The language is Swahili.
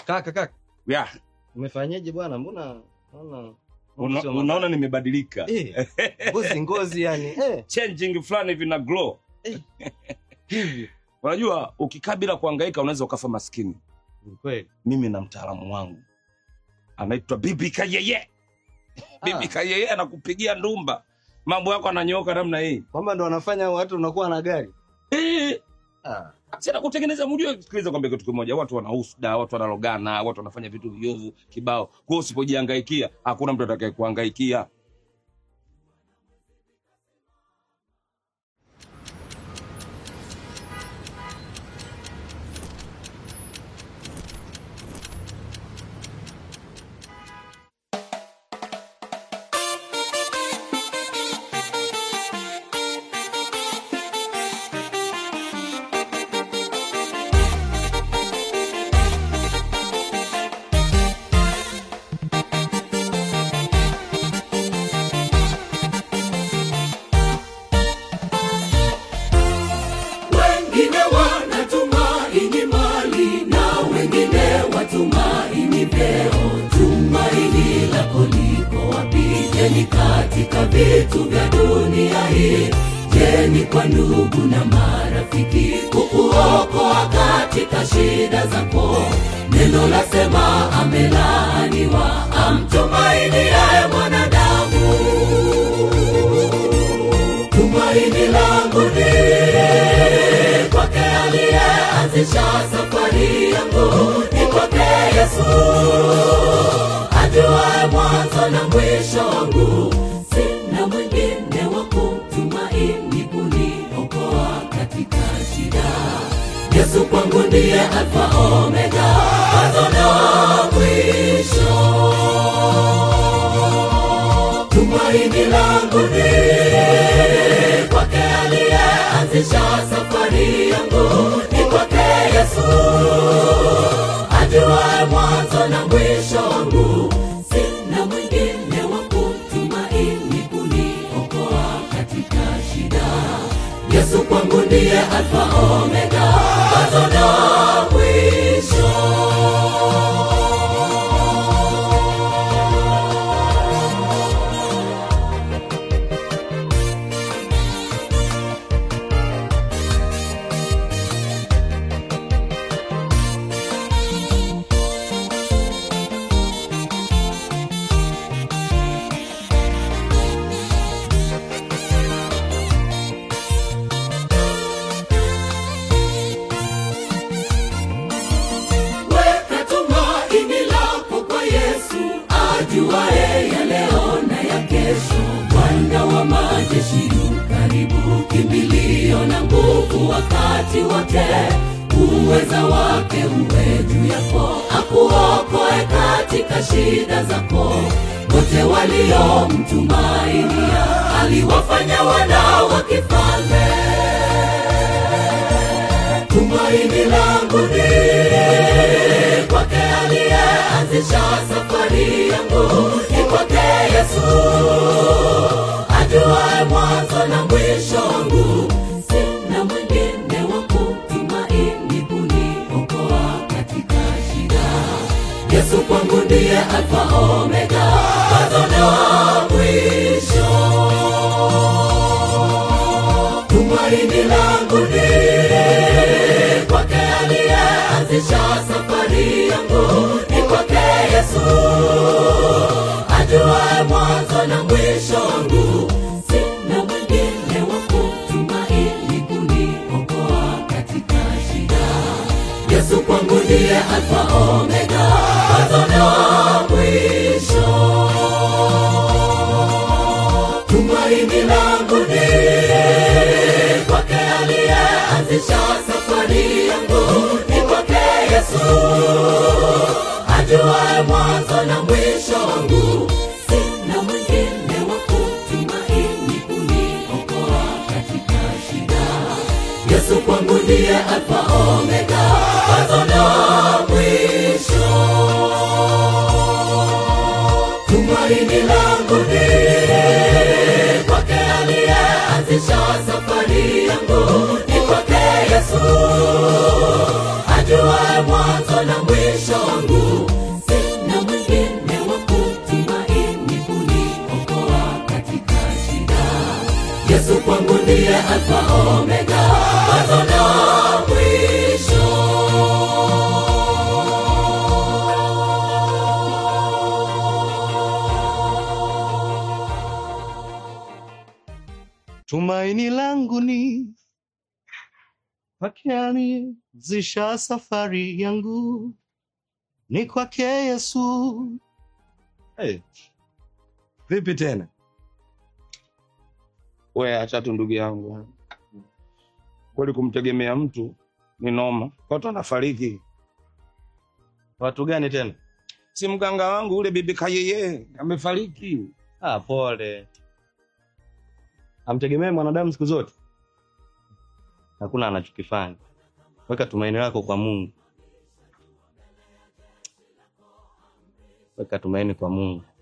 Kaka kaka, Ya, umefanyaje bwana? Mbona naona una, sio unaona nimebadilika. Eh, ngozi ngozi yani eh, Changing fulani hivi na glow. hivi Unajua ukikaa bila kuhangaika unaweza ukafa maskini. ni kweli. Mimi na mtaalamu wangu anaitwa Bibi Kayeye. Bibi Ah. Kayeye anakupigia ndumba, mambo yako ananyooka namna hii. Kwamba ndo wanafanya watu unakuwa na gari Eh, ah. sina kutengeneza. Mjue, sikiliza kwambia kitu kimoja, watu wana husda, watu wanalogana, watu wanafanya vitu viovu kibao. Kwa hiyo usipojihangaikia, hakuna mtu atakaye kuhangaikia. wengine wanatumaini mali na wengine watumaini vyeo. Tumaini lako liko wapi? Je, ni katika vitu vya dunia hii? Je, ni kwa ndugu na marafiki kukuokoa katika shida zako? Neno lasema amelaaniwa amtumainiaye mwanadamu tumaini langu ni kwake aliyeanzisha safari yangu ni kwake yesu ajuaye mwanzo na mwisho wangu sina mwingine wa kumtumaini kuniokoa katika shida yesu kwangu ndiye alfa omega mwanzo na mwisho tumaini langu ni kwake aliyeanzisha safari yangu ni kwake yesu ajuaye mwanzo na mwisho wangu sina mwingine wa kumtumaini kuniokoa katika shida yesu kwangu ndiye alfa omega mwanzo na mwisho weka tumaini lako kwa yesu ajuaye ya leo na ya kesho bwana wa majeshi yu karibu kimbilio na nguvu wakati wote uweza wake uwe juu yako akuokoe katika shida zako wote waliomtumainia aliwafanya wana wa kifalme tumaini langu ni kwake aliyeanzisha safari yangu ni kwake yesu ajuaye mwanzo na mwisho wangu sina mwingine wa kumtumaini kuniokoa katika shida yesu kwangu ndiye alfa omega mwanzo na mwisho tumaini langu ni kwake aliyeanzisha safari yangu ni kwake yesu ajuaye mwanzo na mwisho wangu sina mwingine wa kumtumaini kuniokoa katika shida yesu kwangu ndiye alfa omega mwanzo na mwisho tumaini langu ni kwake aliyeanzisha safari yangu ni kwake yesu ajuaye mwanzo na mwisho wangu sina mwingine wa kumtumaini kuniokoa katika shida yesu kwangu ndiye alfa omega mwanzo na mwisho tumaini langu ni kwake aliyeanzisha safari yangu ni kwake yesu ajuaye mwanzo na mwisho wangu sina mwingine wa kutumaini kuniokoa katika shida yesu kwangu ndiye alfa omega mwanzo na mwisho Tumaini langu ni kwake anianzisha safari yangu, ni kwake Yesu. Hey. Vipi tena? we acha tu ndugu yangu kweli kumtegemea mtu ni noma watu anafariki Watu gani tena? si mganga wangu ule bibi kayeye amefariki Ah, pole. Amtegemee mwanadamu siku zote, hakuna anachokifanya. Weka tumaini lako kwa Mungu, weka tumaini kwa Mungu.